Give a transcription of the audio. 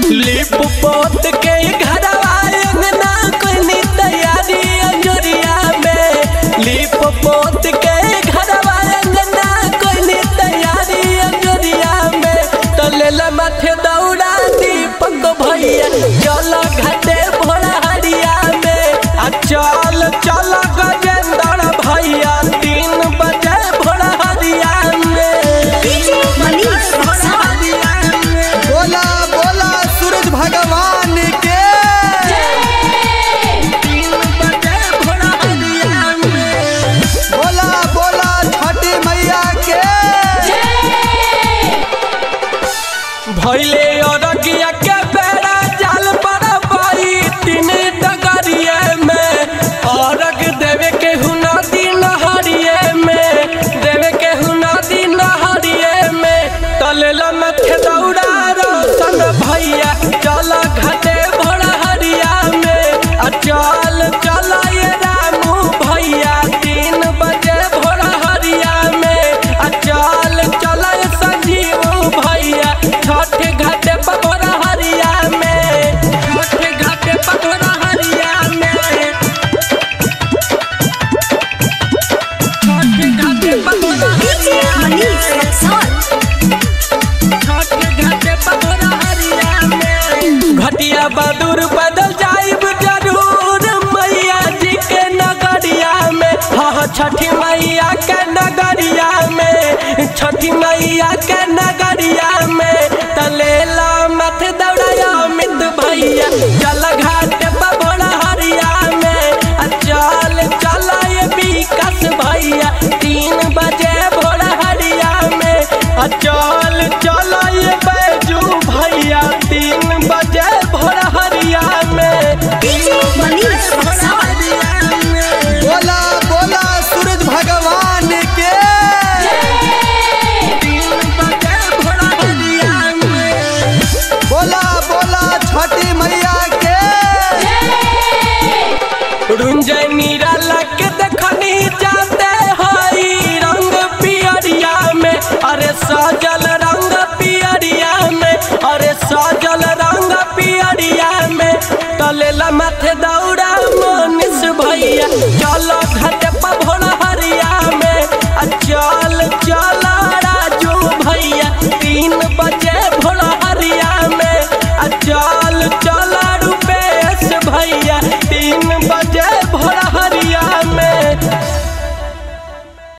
लिप पोत के घरवा अंगना कोनी तैयारी अंजोरिया में लिप पोत के घरवा अंगना कोनी तैयारी अंजोरिया में तलेला माथे दौड़ा दीपक भैया चल घाटे भोला हरिया में आ चल चल गजेंद्र भैया तीन बजे भोला हरिया में डीजे मनीष रक्सौल बोला बोला सूरज भगवान के तीन बजे भोला हरिया में बोला बोला छठी मैया के भैले अरगिया के बेड़ा जाल पर पाई तीन डगरिए में अरग देवे के हुना दिन हरिए में देवे के हुना दिन हरिए में तलेल मथे दौड़ा रोशन भैया चल घाटे भोला हरिया में आ चल चल ये रामू भैया तीन बजे भोला हरिया में आ चल चल ये संजीव भैया छठ घाटे पर भोला हरिया में छठ घाटे पर भोला हरिया में छठ घाटे पर भोला डीजे मनीष रक्सौल घटिया बदूर बदल जाइब जरूर मैया जी के नगरिया में हाँ छठी मैया के नगरिया में छठी मैया के नगरिया में तलेला मत दौड़ाया मित भैया चल घाट पर भोला हरिया में आ चल चल ये विकास भैया तीन बजे भोला हरिया में आ चल चल ये बैजू भैया तीन बजे भोला हरिया में डीजे मनीष रक्सौल बोला बोला सूरज भगवान के तीन बजे भोला हरिया में बोला बोला छठी मैया के रुंजय निराला के देखनी जाते हई रंग पियरिया में अरे सजल रंग पियरिया में अरे सजल रंग पियरिया में तलेला माथे दौड़ा मनीष भैया चल घाट पर भोला हरिया में आ चल चल राजू भैया तीन बजे भोला हरिया में आ चल चल रुपेश भैया तीन बजे भोला हरिया